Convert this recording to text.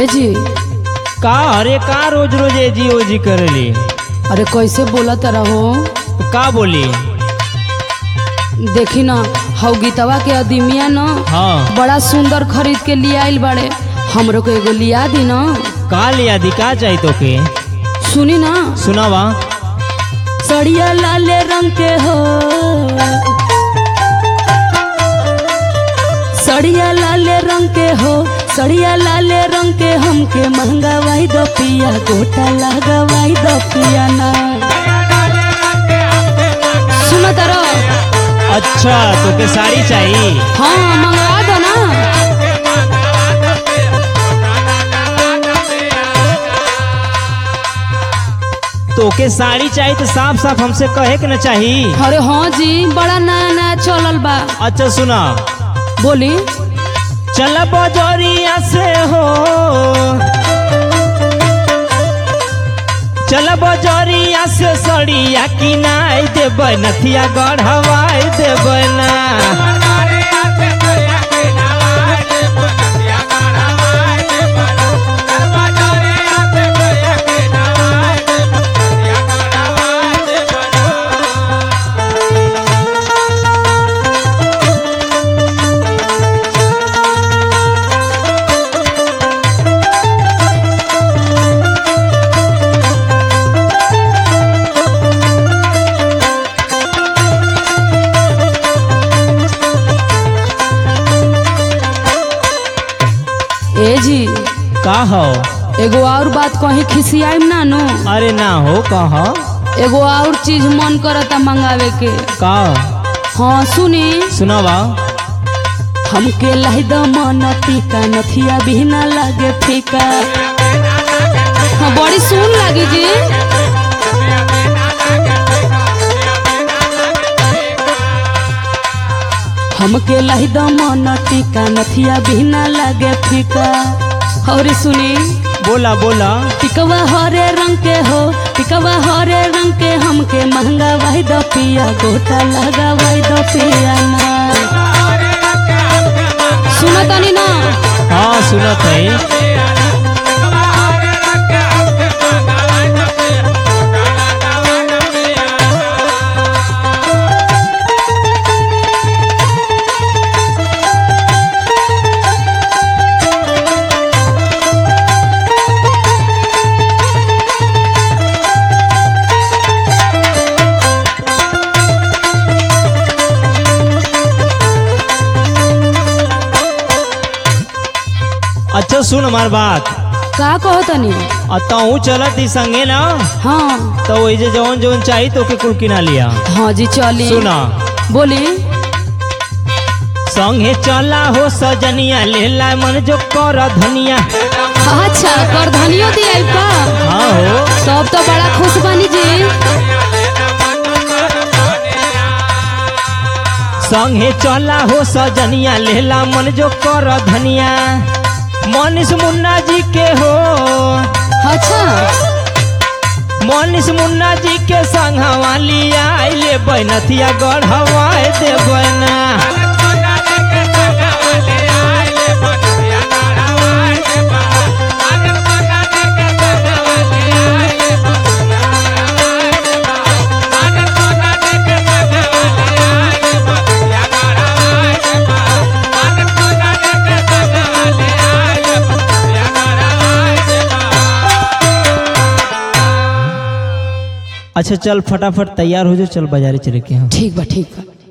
ए जी का अरे का रोज रोज एजी ओजी करेली अरे कैसे बोला तरह हो तो का बोली देखी ना हौ गीतवा के अदीमिया न हाँ बड़ा सुंदर खरीद के लिए आइल बाड़े हमरो को एगो लिया दी ना का लिया दी का चाहिए तोके सुनी ना सुनावा सड़िया लाले रंग के हो सड़िया लाले रंग के हो सड़िया लाले रंग के हमके महंगावाई दो पिया गोटा लगावाई दो पिया ना सुनो तारो अच्छा तोके साड़ी चाहिए हाँ मंगवा दो ना तोके साड़ी चाहिए तो साफ साफ हमसे कहे के न चाहिए अरे हाँ जी बड़ा नया नया चलल बा अच्छा सुना बोली चल बजरिया से हो चल बजरिया से सड़िया किनाई देबै नथिया गढ़वाई देबै ना ए जी का हो एगो और बात कहीं खिसियाइम ना नो अरे ना हो कह एगो और चीज मन करता मंगावे के का हाँ सुनी सुनावा हमके लाई द मन टीका नथिया भी ना लागे फीका हाँ बड़ी सुन लगी जी हमके लाई द मन टीका नथिया भी ना लागे फीका और सुनी बोला बोला टिकवा हरे रंग के हो टिकवा हरे रंग के हमके महंगा वाई दो पिया गोटा लगा वाई दो पिया ना सुनो तनी ना हाँ सुनत है अच्छा सुन हमार बात का कहो तनी अतहू चलत ही संगे ना हाँ तो वही जे जवन जवन चाहिए तो के कुल किना लिया हाँ जी चली सुना बोली संगे चला हो सजनिया लेला मन जो कर धनिया अच्छा कर धनियो दिया का हाँ हो तब तो बड़ा खुश बनी जी संगे चला हो सजनिया लेला मन जो कर धनिया मनीष मुन्ना जी के हो अच्छा मनीष मुन्ना जी के संगवा लिया आइले बैनथिया गढ़वाए देबै ना अच्छा चल फटाफट तैयार हो जाओ चल बाजारे चले के हम ठीक बा ठीक बा